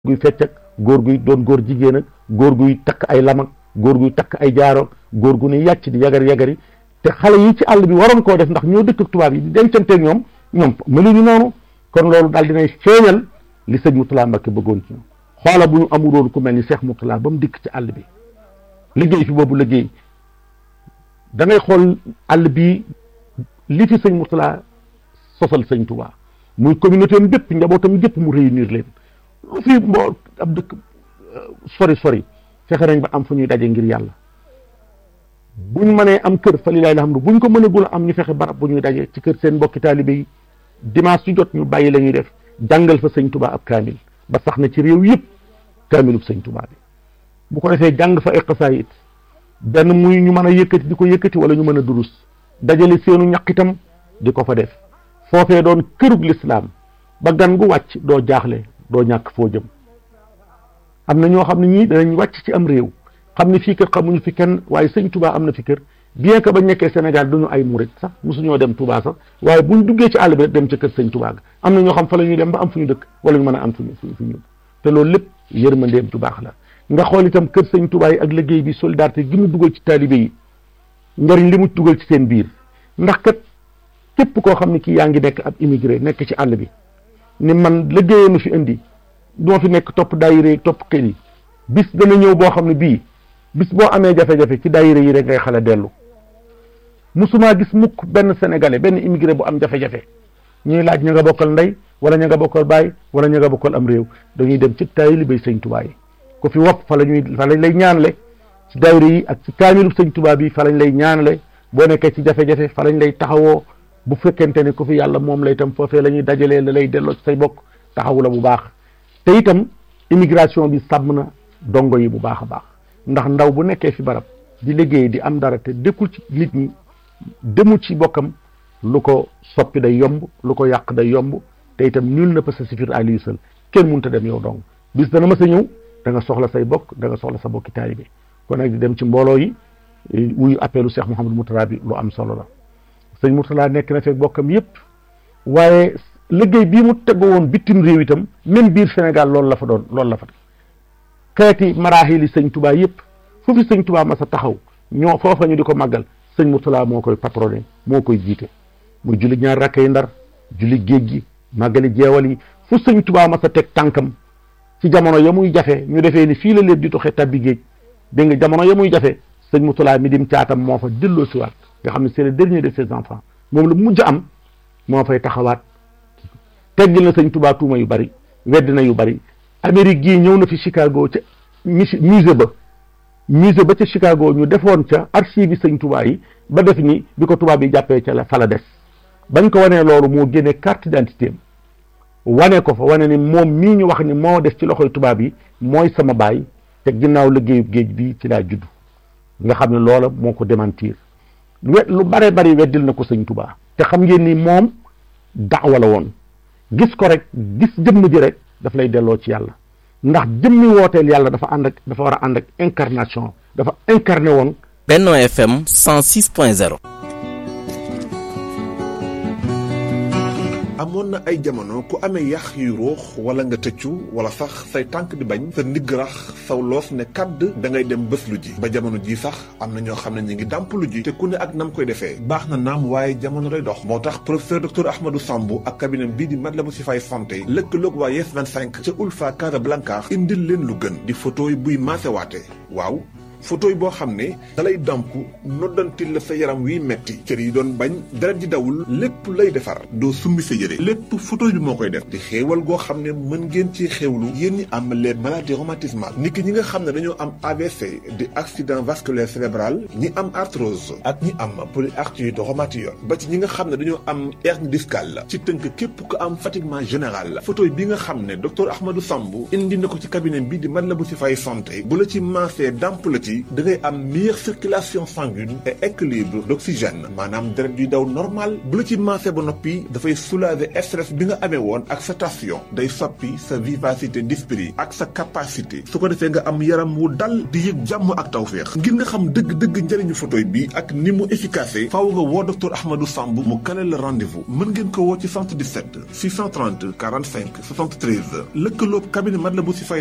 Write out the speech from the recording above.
guy fecc ak góor guy doon góor jigéen ak góor guy takk ay lam ak góor guy takk ay jaaro góor gu ni yàcc di yagar yagari te xale yi ci àll bi waroon koo def ndax ñoo dëkk ak tubaab yi di dencanteeg ñoom ñoom meluñu noonu kon loolu daal dinay feeñal li sëñ Mourtala Mbacke bëggoon ci ñoom xoola bu ñu amuloon ku mel ni Cheikh Mourtala ba mu dikk ci àll bi liggéey fi boobu liggéey da ngay xool àll bi li fi sëñ Mourtala sosal sëñ Touba muy communauté am bépp njabootam gépp mu réunir leen lu fi mboo ab dëkk sori sori fexe nañ ba am fu ñuy daje ngir yàlla buñ mënee am kër fa lilaay alhamdu buñ ko mënagul am ñu fexe barab bu ñuy daje ci kër seen mbokki taalibe yi dimanche su jot ñu bàyyi la ñuy def jàngal fa sëñ Touba ab kaamil ba sax na ci réew yëpp kaamilub sëñ Touba bi bu ko defee jàng fa ay xasaayit benn muy ñu mën a yëkkati di ko yëkkati wala ñu mën a durus dajale seenu ñaqitam di ko fa def foofee doon kërug lislaam ba gan gu wàcc doo jaaxle doo ñàkk foo jëm am na ñoo xam ne ñii danañ wàcc ci am réew xam ne fii kër xamuñu fi kenn waaye sëñ Touba am na fi kër bien que ba nekkee Sénégal duñu ay murit sax mosuñoo dem Touba sax waaye buñ duggee ci àll bi rek dem ca kër sëñ Touba ga am na ñoo xam fa la ñuy dem ba am fu ñu dëkk wala ñu mën a am fu ñu fu ñu te loolu lépp yërmandeem ju baax la nga xool itam kër sëñ Touba yi ak liggéey bi solidarité gi mu dugal ci taalibe yi njariñ li mu dugal ci seen biir ndax kat képp koo xam ne kii yaa ngi nekk ab immigré nekk ci àll bi ni man liggéeyee nu fi indi duma fi nekk topp daayira topp kër yi bis dana ñëw boo xam ne bii bis boo amee jafe-jafe ci daayira yi rek ngay xale dellu musuma gis mukk benn sénégalais benn immigré bu am jafe-jafe ñuy laaj ña nga bokkal ndey wala ña nga bokkal baay wala ña nga bokkal am réew dañuy dem ci taalibe sëñ Tuubaa yi ko fi wopp fa la ñuy fa lañ lay ñaanle ci daayira yi ak ci kaamilu sëñ Tuubaa bi fa lañ lay ñaanle boo nekkee ci jafe-jafe fa lañ lay taxawoo bu fekkente ne ku fi yàlla moom la itam foofee la ñuy dajalee la lay delloo ci say bokk taxawu la bu baax te itam immigration bi sàmm na dongo yi bu baax a baax ndax ndaw bu nekkee fi barab di liggéey di am dara te dëkkul ci nit ñi demul ci bokkam lu ko soppi day yomb lu ko yàq day yomb te itam nul ne peut se suffire à lui seul kenn mënut a dem yow dong bis dana ma sa ñëw da nga soxla say bokk da nga soxla sa bokki taalibe kon nag di dem ci mbooloo yi wuyu appelu Cheikh Mouhamadou Mourtala bi lu am solo la sëñ Mourtala nekk na fekk bokkam yëpp waaye liggéey bii mu teggo woon bitim réew itam même biir Sénégal loolu la fa doon loolu la fa xeeti maraaxili sëñ Touba yëpp fu fi sëñ Touba ma sa taxaw ñoo foofa ñu di ko màggal sëñ Mourtala moo koy patronné moo koy jiite muy julli ñaar rakka yi ndar julli géej gi màggali jeewal yi fu sëñ Touba ma sa teg tànkam ci jamono ya muy jafe ñu defee ni fii la lépp di toxee tabbi géej dégg nga jamono ya muy jafe sëñ Mourtala mi dim caatam moo fa delloo si waat nga xam ne c'est le dernier de ses enfants moom la mujj am moo fay taxawaat teggil na sëñ Touba tuuma yu bari weddi na yu bari Amérique gii ñëw na fi Chicago ca musée ba musée ba ca Chicago ñu defoon ca archive yi sëñ Touba yi ba def ni bi ko tubaab yi jàppee ca la fa la des bañ ko wanee loolu moo génne carte d'identité am wane ko fa wane ni moom mii ñu wax ni moo def ci loxoy tubaab yi mooy sama baay te ginnaaw liggéeyu géej bi ci laa judd nga xam ne loola moo ko démentir we lu bare bari weddil na ko sëñ Touba te xam ngeen ni moom daawa la woon gis ko rek gis jëmm ji rek daf lay delloo ci yàlla ndax jëmmi wooteel yàlla dafa ànd ak dafa war a ànd ak incarnation dafa incarné woon Benno FM 106.0 amoon na ay jamono ku amee yax yu ruux wala nga tëccu wala sax say tànk di bañ sa ndigg rax saw loos ne kàdd da ngay dem bés lu ji ba jamono ji sax am na ñoo xam ne ñu ngi dàmp lu ji te ku ne ak nam koy defee baax na naam waaye jamono lay dox moo tax professeur docteur Ahmadou Sambou ak cabinet bii di Matlaboul Chifaay santé lëkkaloog waa Yes 25 ca Ulfa Casablanca indil leen lu gën di photo yi buy maasewaate waaw photo yi boo xam ne dalay damp noddantil la sa yaram wiy metti cër yi doon bañ deret di dawul lépp lay defar doo summi sa yére lépp photo bi moo koy def di xéewal goo xam ne mën ngeen ci xéewlu yéen ñi am les maladies rhumatismales nit ki ñi nga xam ne dañoo am AVC di accident vasculaire cérébral ñi am arthrose ak ñi am polyarthrite rhumatoïde ba ci ñi nga xam ne dañoo am hernie discale ci tënk képp ku am fatiguement général photo bi nga xam ne docteur Ahmadou Sambou indi na ko ci cabinet bi di Matlaboul Chifaay santé bu la ci maasee damp la ci ci da ngay am meilleure circulation sanguine et équilibre d'oxygène maanaam deret yuy daw normal bu la ci maase ba noppi dafay soulager stress bi nga amee woon ak sa tension day soppi sa vivacité d'esprit ak sa capacité su ko defee nga am yaram wu dal di yëg jàmm ak tawféex ngir nga xam dëgg-dëgg njëriñu photoy bi ak ni mu efficace faaw nga woo docteur Ahmadou Samb mu kale la rendez-vous mën ngeen ko woo ci 77 630 45 73 lëkkaloob cabinet Matlaboul Chifaay